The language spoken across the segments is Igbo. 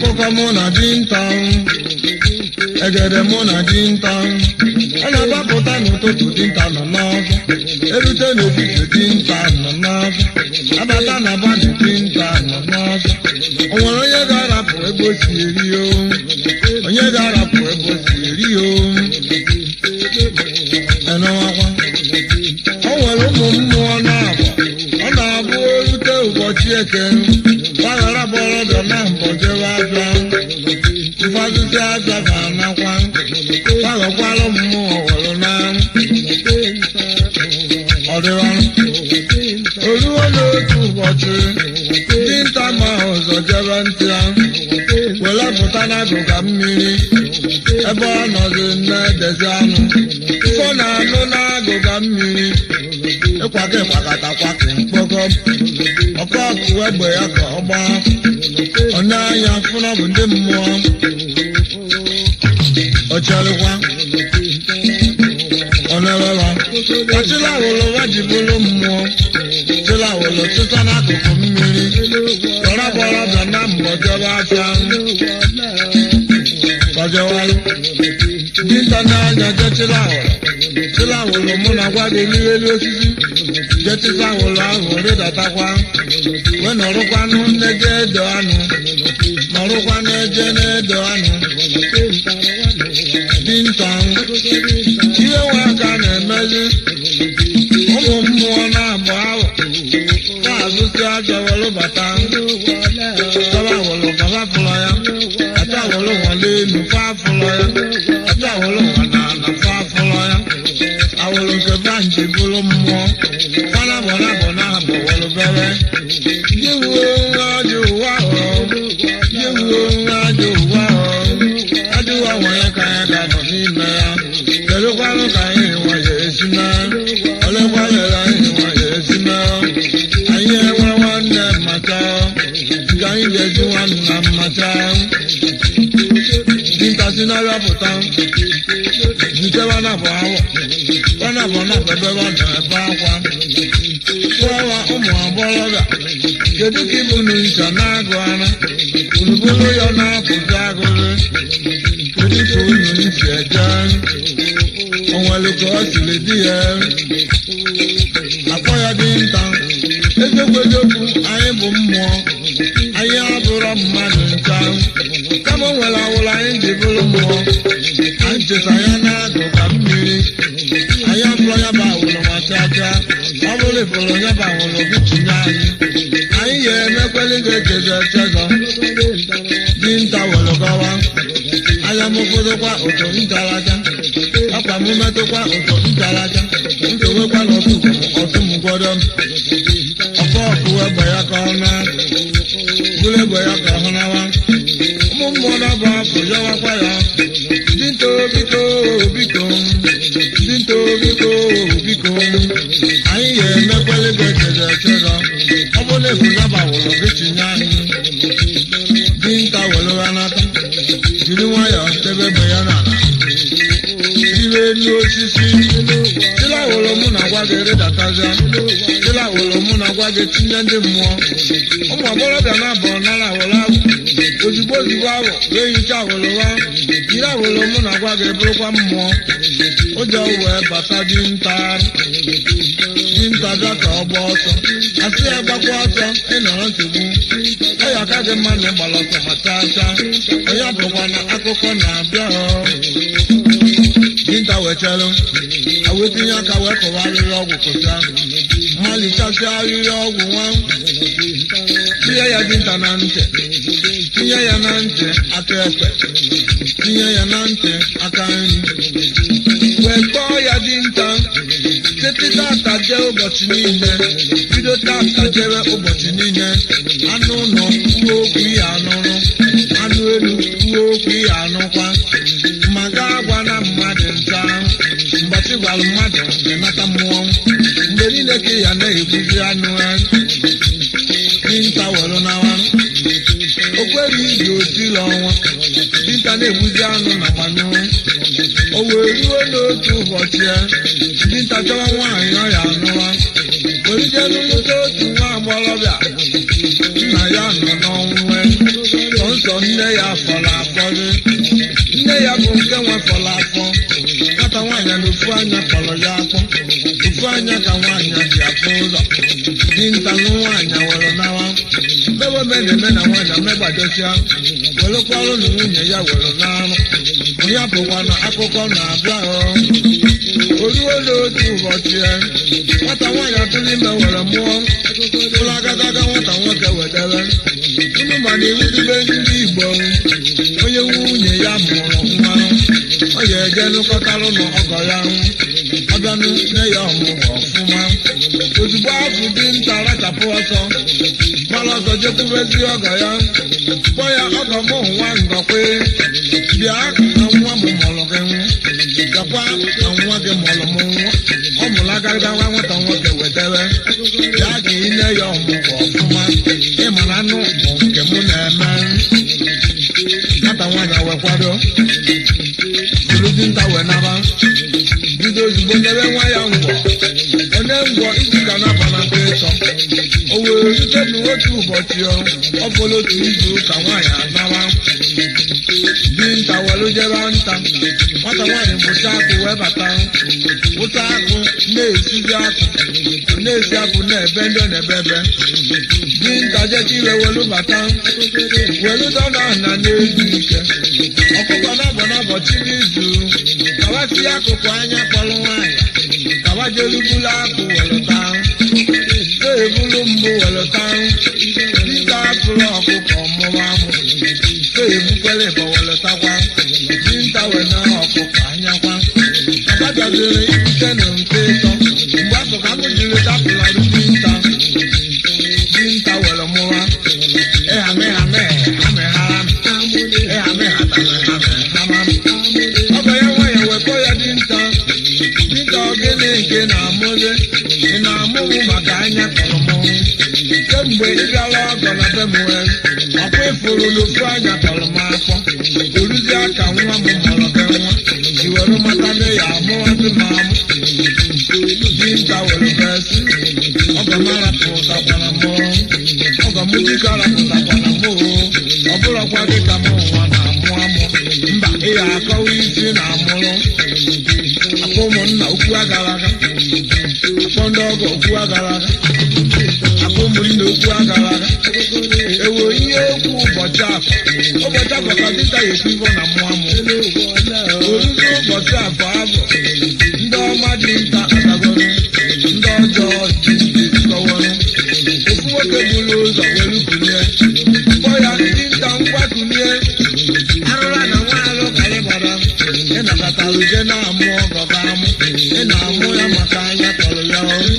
akụkọ mụ na dinta egede mụ na dinta ọ na-agbapụta n'ụtụtụ dinta nọ n'ọzọ erute n'efifie dinta nọ n'ọzọ abata na bani dinta nọ n'ọzọ o nwere onye ga-arapụ ebe o si eri o onye ga-arapụ ebe o si eri o enọwakwa o nwere ụmụ mmụọ na-abụ ọ na-abụ erute ụbọchị eke gbaghara bọrọbịa na mbọ jebe abịa mfazụzi aja ga-anakwa gbaghakwara mmụọ were na ọdịwarụ oruo n'otu ụbọchị dinta ma ọzọ jebe ntị ya were pụta n'agụga mmiri ebe ọ nọzi na-edezi anụ fọ na anụ n'agụga mmiri ịkwaka ịkwakata kwaka mkpọkọ ọkọọkụ egbe ya ka ọ gbaa ọ na-anya fụna bụ ndị mmụọ ọcharịkwa ọnarara ọchịla wụlụ wa ji bụrụ mmụọ chịla wụlụ chịta n'akụkụ mmiri kọrọbọrọ bịa na mbọ jebe afịa kọjewalụ dinta na-anya je chịla wụlụ chịla wụlụ mụ na gwa gị n'elu osisi je chịta wụlụ ahụ rịdatakwa wee nọrụkwanụ nne je edo anụ nọrụkwa na-eje na-edo anụ dinta ihe nwe aka na-emezi ụmụ mmụọ na-abụ ahụ na-azụsi aja were bata tọba wụlụ kaba fụlọ ya ata wụlụ nwale elu fa fụlọ ya ata wụlụ nwana na fa fụlọ ya awụlụ nke banji bụrụ mmụọ fana bụ na bụ na bụ wụlụ bere jiwuo nwa ajọ ụwa hụrụ jiwuo nwa ajọ ụwa hụrụ ajụwa nwere ka ya ga nọ n'ime ya kedụkwanụ ka anyị nwa ya esi mee olekwanere anyị nwa ya esi mee anyị enwe nwanne mmata nke anyị ga-eji nwanna mmata dinta si n'ọrịa pụta ntewa na bụ awọ wana bụ na ebe ọ na-ebe akwa tụọwa ụmụ agbọghọbịa kedu ka ịbụ na ncha na-agụ ara gburugburu ya na-apụzi agụrụ kedu ka unu si eje o nwere ka ọ siri dị ya akpọ ya dinta eziokwu eziokwu anyị bụ mmụọ anyị abụrọ mmadụ ncha kama o nwere awụrụ anyị ji bụrụ mmụọ anyị cheta ya na-agụ ka mmiri anyị abụrọ ya bụ awụrụ ma chacha ọ bụrụ ịfụrụ ya bụ awụrụ gị tinye anyị anyị ga-emekweli ga-echezọ echezọ dinta were gawa anya m ụfọdụkwa ụtụ ntaraja akwa m metụkwa ụtụ ntaraja ntowekwa n'otu ọtụ m gwọdọ ọkọ ọkụ egbe ya ka ọ na bụrụ egbe ya ka ọ nawa ụmụ mmụọ na-abụ afọ yọwakwa ya dinta biko biko dinta biko biko anyị ga-emekweli ga-echezọ echezọ ọ bụrụ na efu ya bawụrụ gị tinye anyị dinta were ha n'aka jiri nwayọọ debe egbe ya n'ala ire elu osisi chilawolo mụ na gwa gị rịdatazia chilawolo mụ na gwa gị tinye ndị mmụọ ụmụ agbọghọbịa na-abụ nara awolo ahụ ozugbo ozugbo ahụ wee hicha awolo ha jiri awolo mụ na gwa gị bụrụkwa mmụọ ụjọ wee bata dinta dinta bịa ka ọ gba ọsọ asị ya gbakwa ọsọ ịnọrọ nsogbu ọ ya aka gị mma na ịgbara ọsọ ma chaa chaa onye bụkwa na akụkọ na-abịa dinta wechelụ awetinye aka wee kọwa arịrị ọgwụ kụcha malichasịa arịrị ọgwụ nwa tinye ya dinta na ntị tinye ya na ntị aka ekpe tinye ya na ntị aka nri wee kpọọ ya dinta site tata jee ụbọchị niile bido tata jere ụbọchị niile anụ ụlọ kwuo okwu ihe anụrụ anụ elu kwuo okwu ihe anụkwa ma gaa gwa na mmadụ nta mgbachi gwara mmadụ ga-emeta mmụọ mgbe niile ka ya na-ebuzi anụ ya dinta were nawa o kweghị iji otiri ọnwa dinta na-egbuzi anụ na gbanyụ o wee ruo n'otu ụbọchị ya dinta chọwa nwaanyị ọ ya anụwa werujelu lụta otu nwa agbọghọbịa nna ya nọ n'ọnwụ sọ nne ya fọrọ afọrị nne ya bụ nke nwe fọrọ afọ nwata nwaanyị na ofu anya kpọrọ ya afọ ofu anya ka nwaanyị ji afọ ụzọ dinta nụ nwaanyị were nawa mmewe ome na-eme na nwaanyị megbadosia werekwarụ na nwunye ya were n'arụ ya bụkwa na akụkọ na-abịa oruo n'otu ụbọchị nwata nwaanyị atụrụ ime were mụọ ụlọ agadaga nwata nwoke wedere unu ma na iwu dịbe ndị igbo onye nwunye ya mụrụ nwa ọ ga-eje nụkọtarụ na ọgọ ya ọbịanụ nne ya ọmụmụ ọfụma ozugbo afụ dị nta rachapụ ọsọ gbara ọsọ jekwubezi ọgọ ya kpọ ya ọgọ mụ nwa ngọkwe bịa na nwa m mụrụ gị nwụ gakwa na nwa gị mụrụ m nwụ ọ mụrụ agagada nwa nwata nwoke wetere ya ka ine ya ọmụmụ ọfụma ịmara anụ bụ nke mụ na-eme nwata nwaanyị wekwado bụrụ dinta wee naba bido ozugbo nyere nwa ya ngwọ onye ngwọ izu ka na-aba na nke ịtọ o wee rute n'otu ụbọchị ọ bụla otu izu ka nwaanyị anawa dinta welu jebe nta nwata nwaanyị bụcha akụ wee bata bụcha akụ na-esizi akụ na-esi akụ na-ebe ndị ọ na-ebe ebe dinta jecha iwe welu bata welu dọna na na-ezu ike ọkụkọ na-abọ n'ụbọchị n'izu kawasi akụkụ anya kpọrọ nwaanyị kawajelubulu akụ welụta ebulu mbụ welụta dịka atụrụ ọkụkọ mụwa amụ ebukwere ịbọ welụtakwa dinta wena ọkụkọ anyakwa agbajaziri ibute na nke ịtọ mgbe afọ ka mụ jiri dapụlarụ dinta dinta were mụwa ịhamịhamị amịghara ịhamịhatara ọgọ ya nwanyị wekọ ya dinta dịka ogene nke na-amụzi ị na-amụghị maka anya kọrọ mọnwụ kemgbe ị bịara ọgọ na be m wee ọkwa ịfụrụ n'ofu anya kọrọ m afọ oruzie ka nwa m mụrụ gị nwa i were mata na ya amụwazi m amụ dinta were besi ọgọ m arapụtakwara m ọgọ m dịka arapụtakwara m ọ bụrụkwa dịka m nwa na-amụ amụ mba ị ya akọwa isi na amụrụ akpọ ụmụnna okwu agara aga akpọ ndị ọgọ okwu agara aga akpọ ụmụnna okwu agara aga ewo ihe okwu ụbọchị afọ ụbọchị afọ ka dịta ya ekwu ivo na mmụọ amụ oruzi ụbọchị afọ abụ ndị ọma dị nta adagoro ndị ọjọọ dị ndị kọwara ofu nwoke buru ụzọ were kulie kpọ ya ndị nta ngwa kulie arụra na nwa alụ karị gbara ị nabatara uje na-amụ ọgọ ga amụ ị na-amụ ya maka anya tọrọ ya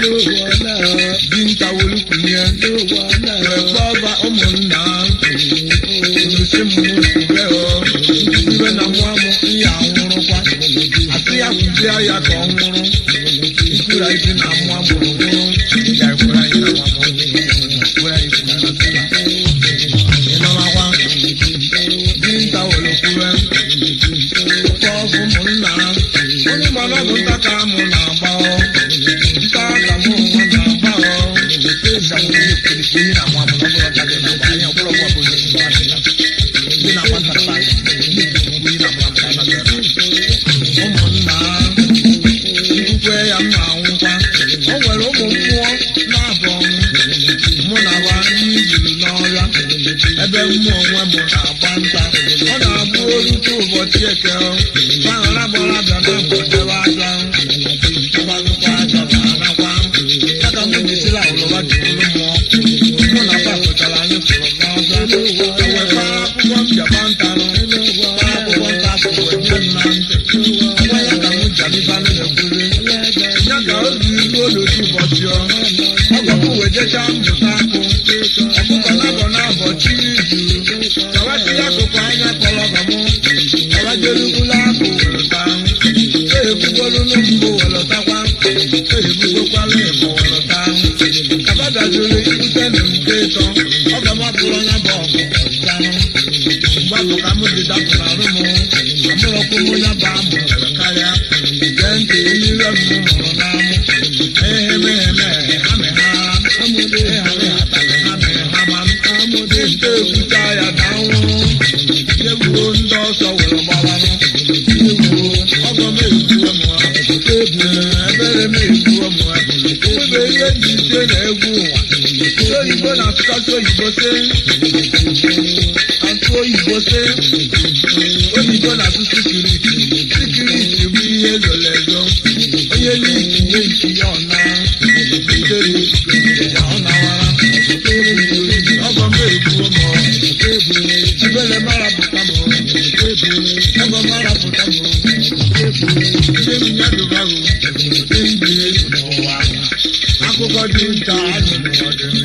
dinta were kulie wee kpọba ụmụnna olusi m ube ibe na nwa m ya anwụrụkwa asị ya kwuzie ya ka ọ nwụrụ ikwura isi na nwa mụrụ nwụrụ ya ekwere anyị na nwa m kwere anyị kwuru na sịla ịnọmakwa dinta were kwure kpọọ ụmụnna onye mana ọ bụ nta ka mụ na-agba nta ka mụ nwa na-agba ụmụnna ikwukwe ya m na-anwụkwa o nwere ụmụ mmụọ na-abụ mụ na wa ndị juru n'ọrịa ebe mmụọ onwe m na-agba nta ọ na-abụ orute ụbọchị eke gbaghara gbara bịa na mbọdebe aja ịgbazụkwa aja ga-anakwa ya ka m jisila ụlọba jikuru mmụọ mụ na fa pụtara anyị fụrụ n'ọzọ ewekwa akwụkwọ mbịakwa ntanụ kpa akwụkwọ nta afọ wee nye m na ntị ngwa ya ka m jalibanụ na-ekwuri ya ka ozi ruo n'otu ụbọchị ọ ọgọkụ wee jechaa mbụta akụ ọkụkọ na-abọ na-abọ chi izu kawasị ya akụkụ anya kpọrọ ọgọ m kawajerugula akụ welụta ehebukwolunu mbụ welụtakwa ehebugokwala ịbọ welụta kabadajuru ibute na nke ịtọ ọgọ m abụrụ onye bụ ọgụ ọtanụ mgbapụ ka m dị dapụrụ arụ m amụrụkwụ m ya bụ amụ karịa gee ntị mmiri m mụrụ n'amụ ehemeheme ha meghara ịghara ịghata ha meghama m ndị nte ekwucha ya na nwụrụ were gbaranụ ewu ọgọ m egbuo m ha ebere m egbuo m ha ebe ihe dị ise na egwu ụwa ndị oyibo na-asụkasị oyibo se asụ oyibo se oyibo na-asụ sikiriti sikiriti bụ ihe zoro ezo onye n'iki nye nchi ya ọna itere ya ọ nawara ọgọ m egbuo m ha ebele mara pụta m ọgọ mara pụta m ihe m ya dụbahụ ndị ndị n'ụwa akụkọ dị nta anụ n'ọdịnihu